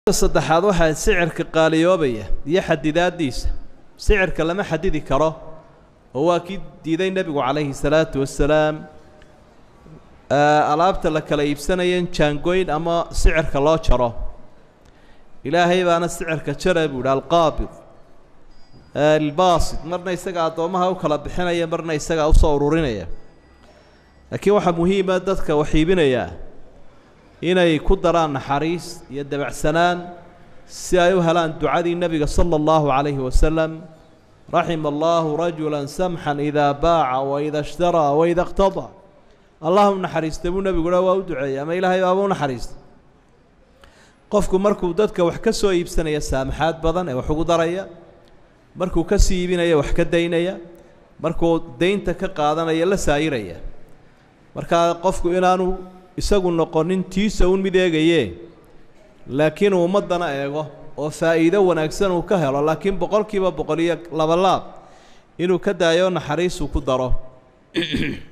saddexaad waxaa sicirka qaaliyoobaya iyo xadidaadiisa sicirka lama xadidi karo oo waa kii diiday nebigu calayhi salaatu wasalaam alaabta la kala iibsanaya in jaangoyn ama sicirka loo jaro ilaahay baana sicirka jara buu yihi alqaabid albaasid marna isaga addoommaha u kala bixinaya marna isagaa usoo ururinaya laakiin waxaa muhiima dadka wax iibinayaa inay ku daraan naxariis iyo dabacsanaan si ay u helaan ducadii nebiga sala allahu calayhi wasalam raxima allahu rajula samxan idaa baaca waida ishtaraa waida iqtadaa allahu naxariista buu nebiguna waa u duceeyey ama ilaahay baaba u naxariista qofku markuu dadka wax ka soo iibsanaya saamaxaad badan ee wax ugu daraya markuu ka sii iibinaya wax ka daynaya markuu daynta ka qaadanaya la saayiraya markaa qofku inaanu isagu noqonin tiisa un mid eegaye laakiin uu ummaddana eego oo faa'iido wanaagsan uu ka helo laakiin boqolkiiba boqol iyo laba laab inuu ka daayo naxariisuu ku daro